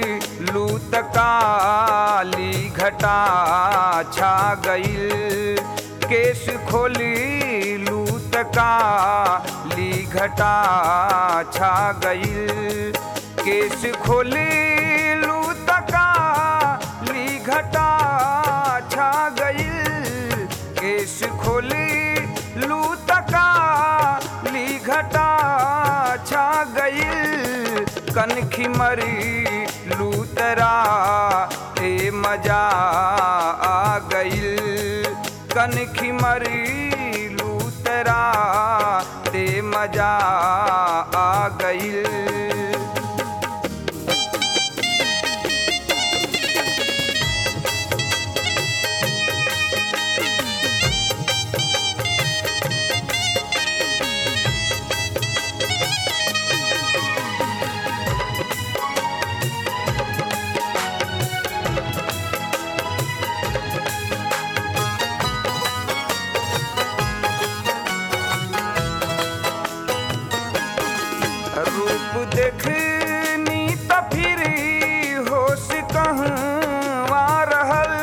लूत काली घटा छा गईल केस खोली लूत काली घटा छा गईल केस खोली लूत काली घटा छा गईल केस खोली लूत काली घटा छा गईल कनखी मरी लूतरा ए मजा आ गईल कनखी मरी लूतरा ते मजा आ गईल रूप देखनी त फिर होश कहवा रहल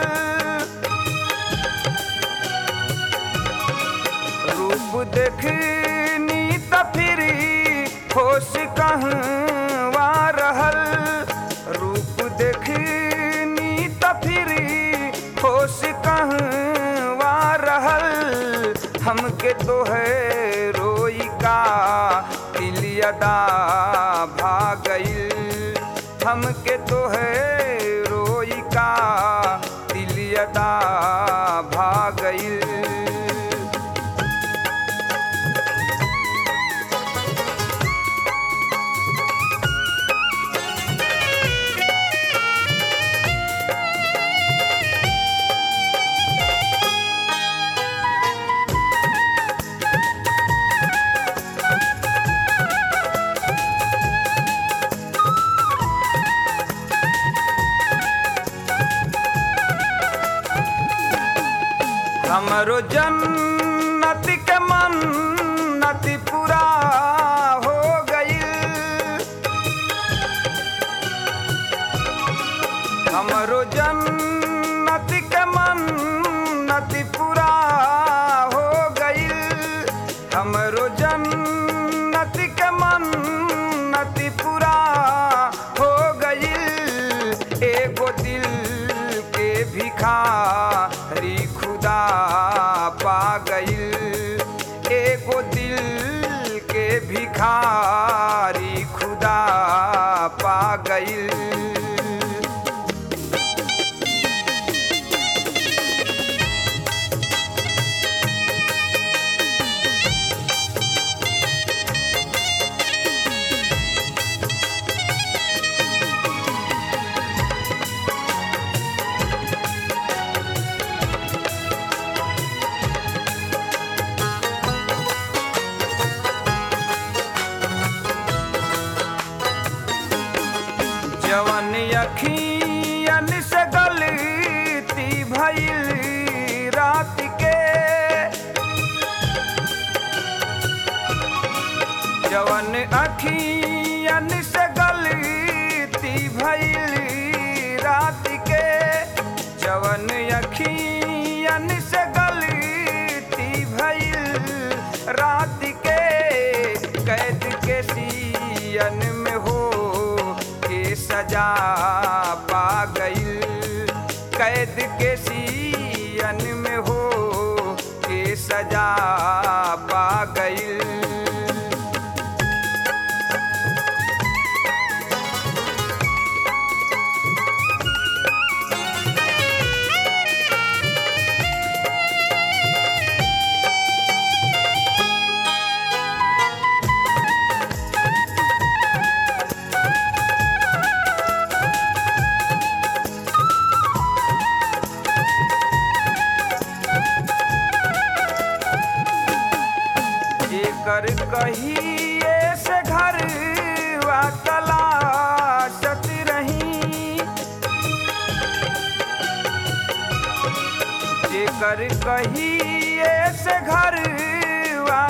रूप देखनी त फिर होश कहवा रहल रूप देखनी त फिर होश कहवा रहल हमके तो है रोई का दिलियदा भागईल हमके तो है रोई का दिलियदा भागईल हमरो जन्नत के मन्नत पूरा हो गईल हमरो जन्नत के मन्नत पूरा हो गईल हमरो जन्नत के मन्नत पूरा हो गईल एगो दिल के भिखारी खुदा पा गईल एगो दिल के भिखारी खुदा पा गईल जवन अखियन से गलती भइल रात के जवन अखियन से गलती भइल रात के जवन अखियन से गलती भइल रात के कैद के सियन में हो के सजा पा गईल कैद के सियन में हो के सजा पा गईल जेकर कहिए से घर वा तलाशत रही जेकर कहिए से घर वा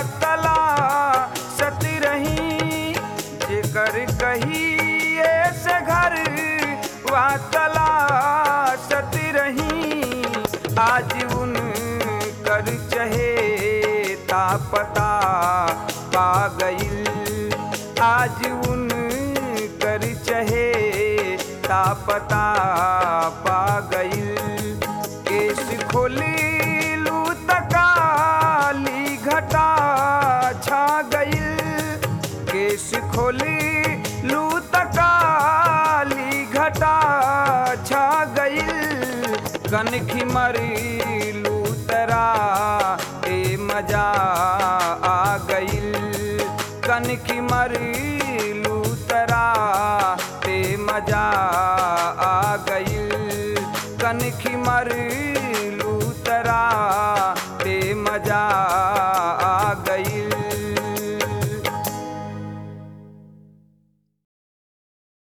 तलाशत रही जेकर कहिए से घर आज उन कर चहे तापता पा गईल केस खोली लू तकाली घटा छा गईल केस खोली लू तकाली घटा छा गईल कनखी मरी लू तरा ए मजा आ गईल कनखी मरी लू तरा ते मजा आ गईल कनखी मरी लू तरा ते मजा